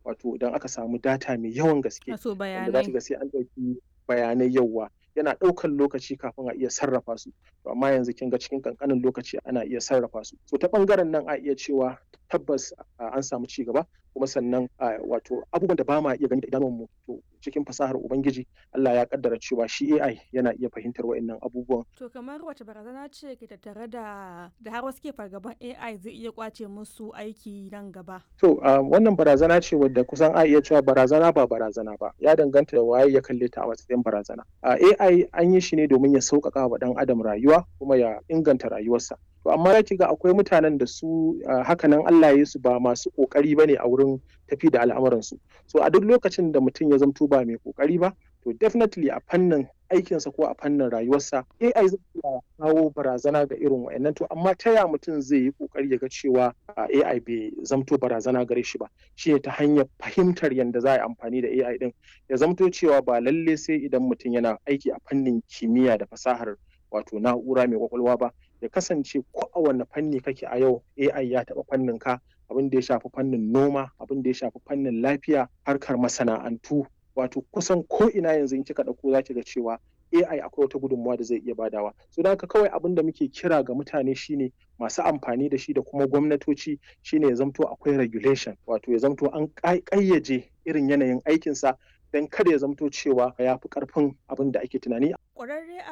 wato idan aka samu data mai yawan gaske Wato wanda za bayanai. ki ga sai an ɗauki bayanai yawa yana ɗaukan lokaci kafin a iya sarrafa su to amma yanzu kin ga cikin ƙanƙanin lokaci ana iya sarrafa su so ta ɓangaren nan a iya cewa tabbas a, an samu ci gaba kuma sannan a, wato abubuwan da ba ma iya gani da idanunmu to cikin fasahar ubangiji Allah ya kaddara cewa shi AI yana iya fahimtar wa'annan abubuwan To kamar wace barazana ce ke tattare da da har wasu ke fargaban AI zai iya kwace musu aiki nan gaba? To uh, wannan barazana ce wadda kusan a iya cewa barazana ba barazana ba ya danganta da waye ya kalle ta a matsayin barazana. Uh, AI an yi shi ne domin ya sauƙaƙa wa ɗan adam rayuwa kuma ya inganta rayuwarsa. To amma ya ga akwai mutanen da su uh, hakanan Allah ya su ba masu ƙoƙari ba ne a wurin tafi da al'amuransu. So a duk lokacin da mutum ya zamto ba mai ƙoƙari ba to definitely a fannin aikinsa ko a fannin rayuwarsa AI zai iya kawo barazana ga irin wa'annan to amma ta ya mutum zai yi kokari ya ga cewa AI bai zamto barazana gare shi ba shi ne ta hanyar fahimtar yadda za a yi amfani da AI din ya zamto cewa ba lalle sai idan mutum yana aiki a fannin kimiyya da fasahar wato na'ura mai kwakwalwa ba ya kasance ko a wanne fanni kake a yau AI ya taɓa fannin ka abin da ya shafi fannin noma abin da ya shafi fannin lafiya harkar masana'antu wato kusan ko ina yanzu in kika ɗauko za ki ga cewa AI akwai wata gudunmawa da zai iya badawa. So da haka kawai abin da muke kira ga mutane shine masu amfani da shi da kuma gwamnatoci shine ya zamto akwai regulation wato ya zamto an ƙayyaje irin yanayin aikinsa don kada ya zamto cewa ya fi ƙarfin abin da ake tunani. Ƙwararre